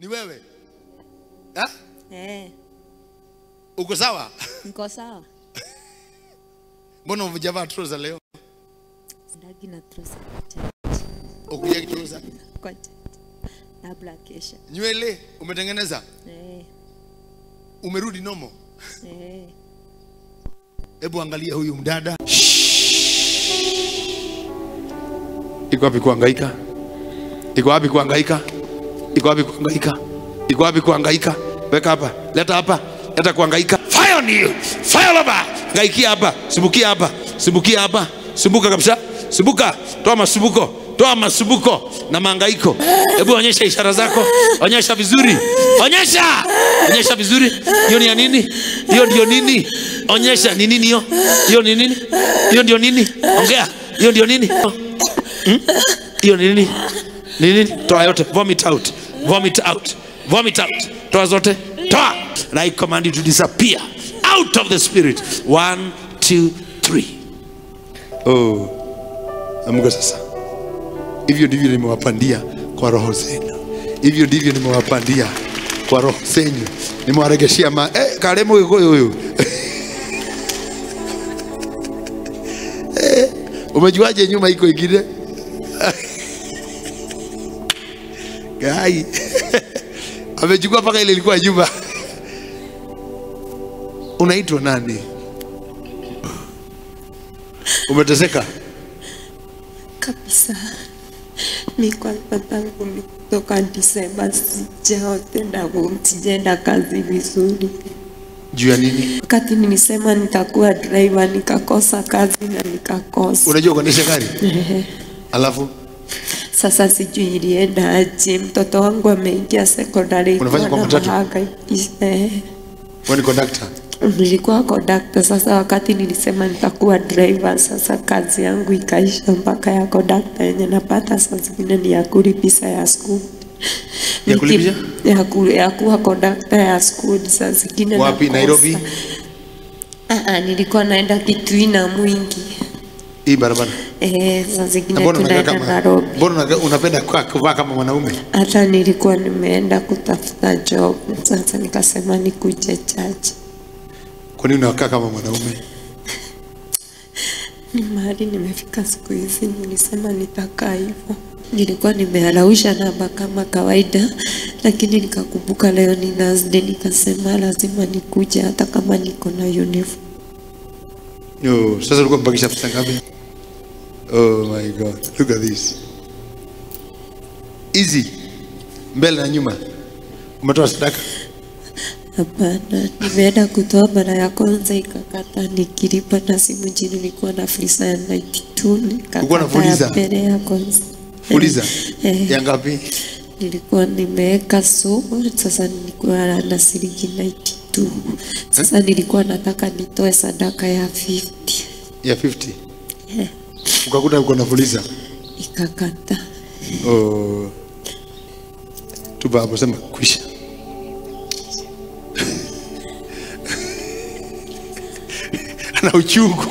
Ni wewe? Ha? Eh, Uko sawa? niko sawa. Mbona umejavaa trouser leo? Sindagi na trouser kwa church. Ukuja trouser. Kwa church. Labda kesha. Nywele umetengeneza? Eh, Umerudi nomo? eh. Hebu angalia huyu mdada. Iko wapi kuhangaika? Iko wapi kuhangaika? Iko wapi kuhangaika? Iko wapi kuhangaika? Weka hapa, leta hapa, leta kuhangaika. Fire on you. Fire over. Ngaikia hapa, sumbukia hapa, sumbukia hapa, sumbuka kabisa, sumbuka. Toa masumbuko, toa masumbuko na mahangaiko. Hebu onyesha ishara zako, onyesha vizuri, onyesha, onyesha vizuri. Hiyo ni ya nini? Hiyo ndio nini? Onyesha ni nini hiyo? Hiyo ni nini? Hiyo ndio nini? Ongea. Hiyo ndio nini? Hmm? Hiyo ni nini? Ni nini? Toa yote, vomit out, vomit out, vomit out. Toa zote, toa. And I command you to disappear out of the spirit. One, two, three. Oh, amka sasa. Hivyo ndivyo nimewapandia kwa roho zenu, hivyo ndivyo nimewapandia kwa roho zenyu, nimewaregeshia ma eh, karemo huyu huyu eh, umejuaje nyuma iko ingine gai amechukua mpaka ile ilikuwa nyuma. Unaitwa nani? Umeteseka? kabisa. Mi kwanza tangu nitoka Disemba sijaotenda sijaenda kazi vizuri. Juu ya nini? Wakati nilisema nitakuwa driver nikakosa kazi na nikakosa. Unajua kuendesha gari? Alafu Sasa sijui ilienda aje. Mtoto wangu ameingia sekondari Unafanya kwa matatu? eh, wewe ni conductor. nilikuwa kondakta. Sasa wakati nilisema nitakuwa driver, sasa kazi yangu ikaisha mpaka ya kondakta yenye napata saa zingine ni ya kulipisha ya school Ya Niki- kulipisha? ya, ku, ya kuwa kondakta ya school saa zingine Wapi, nakosa. Nairobi? Ah, ah, nilikuwa naenda Kitui na Mwingi Hii barabara. eh, saa Na zingine Mbona unakaa tunaenda kama Nairobi. mbona unakaa- unapenda kwa- kuvaa kama mwanaume? Hata nilikuwa nimeenda kutafuta job, sasa nikasema nikuje church. Kwa nini unakaa kama mwanaume? Ni mahali nimefika siku hizi, nilisema nitakaa hivyo. Nilikuwa nimealausha namba kama kawaida, lakini nikakumbuka leo ni Thursday, nikasema lazima nikuje hata kama niko na uniform. Yo, sasa ulikuwa mpakisha pesa ngapi? Oh my God. Look at this. Easy. Mbele na nyuma. Umetoa sadaka. Hapana, nimeenda kutoa mara ya kwanza ikakata, nikilipa na simu chini, nilikuwa na fuliza ya 92 Ulikuwa na nikakata ya fuliza? mbele ya kwanza. Uliza. Eh. Ya ngapi? nilikuwa nimeweka sumu, sasa nilikuwa na shilingi 92. Sasa nilikuwa nataka nitoe sadaka ya 50 Ya 50. Eh, Ukakuta uko na fuliza. ikakata. Oh. Tuba hapo sema kwisha. Ana uchungu.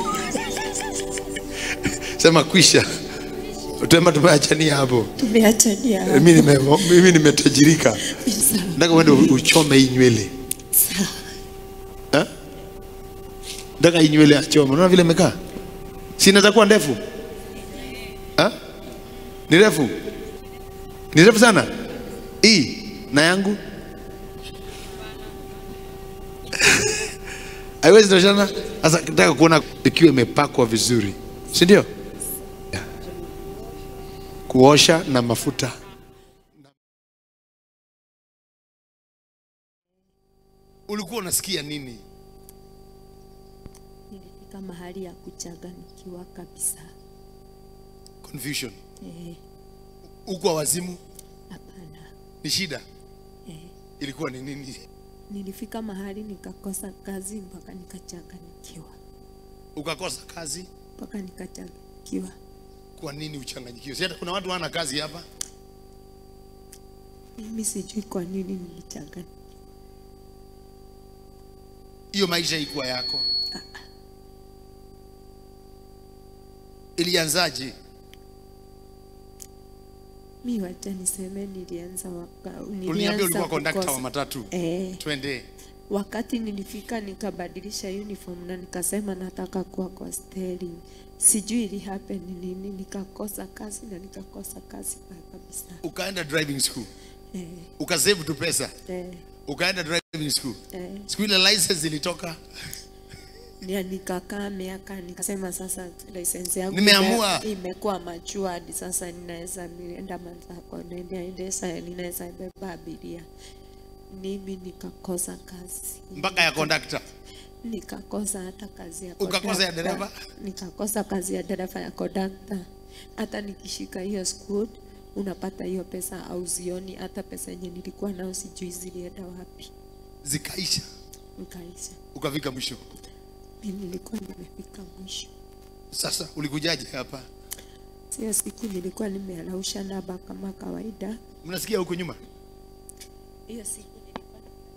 Sema kwisha. Utema tumeachania hapo. Tumeachania hapo. Mimi nime mimi nimetajirika. Sawa, Nataka uende uchome hii nywele. sawa. Eh? Nataka hii nywele achome. Unaona vile imekaa? Si inaweza kuwa ndefu? Eh? Ni refu? Ni refu sana? Hii na yangu? Haiwezi toshana. Sasa nataka kuona ikiwa imepakwa vizuri. Si ndio? Yeah. Kuosha na mafuta. Ulikuwa unasikia nini? Nilifika mahali ya kuchanganyikiwa kabisa. Confusion. Eh, Uko wazimu? hapana. Ni shida? Eh, Ilikuwa ni nini? nilifika mahali nikakosa kazi mpaka nikachanganyikiwa, Ukakosa kazi? mpaka nikachanganyikiwa. Kwa nini uchanganyikiwe? Si hata kuna watu wana kazi hapa. Mimi sijui kwa nini nilichanganyikiwa. Hiyo maisha ikuwa yako. Ilianzaje? mi wacha niseme nilianza waka, Uliniambia nilianza ulikuwa kondakta kukosa- wa matatu. eh, Twende. wakati nilifika nikabadilisha uniform na nikasema nataka kuwa kwa steering sijui ili happen nini nikakosa kazi na nikakosa kazi pa- kabisa Ukaenda driving school. eh, Ukasave tu pesa. eh, Ukaenda driving school. eh. Siku ile license ilitoka. Nia nikakaa miaka nikasema sasa license yangu Nimeamua. ime- imekuwa matured sasa ninaweza nienda mazako ninaendesha ninaweza beba abiria mimi nikakosa kazi Mpaka ya kondakta. nikakosa hata kazi ya Ukakosa ya kondakta. dereva? nikakosa kazi ya dereva ya kondakta hata nikishika hiyo school unapata hiyo pesa au zioni hata pesa yenye nilikuwa nao sijui zilienda wapi Zikaisha. nikaisha Ukafika mwisho. mimi nilikuwa nimefika mwisho Sasa ulikujaje hapa? Sio siku nilikuwa nimealausha naba kama kawaida. Mnasikia huko nyuma? Hiyo siku nilikuwa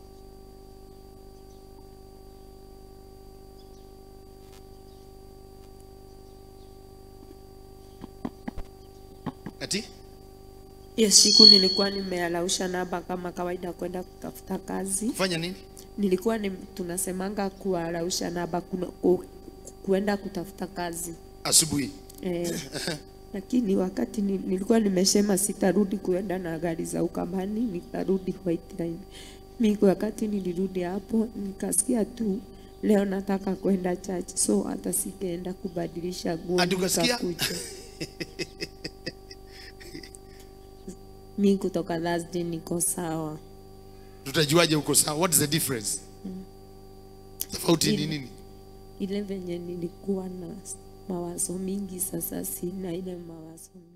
Ati? hiyo siku nilikuwa nimealausha naba kama kawaida kwenda kutafuta kazi. Kufanya nini? Nilikuwa ni, tunasemanga kualausha naba kuna, ku, kuenda kutafuta kazi Asubuhi. eh, lakini wakati ni, nilikuwa nimesema sitarudi kuenda na gari za Ukambani, nitarudi White Line. Mimi wakati nilirudi hapo nikasikia tu leo nataka kwenda church, so hata sikaenda kubadilisha nguo Ati ukasikia? nikakuja. Mi kutoka Thursday niko sawa. Tutajuaje uko sawa? What is the difference? Tofauti ni Ile- nini? Ile venye nilikuwa na mawazo mingi, sasa sina ile mawazo mingi.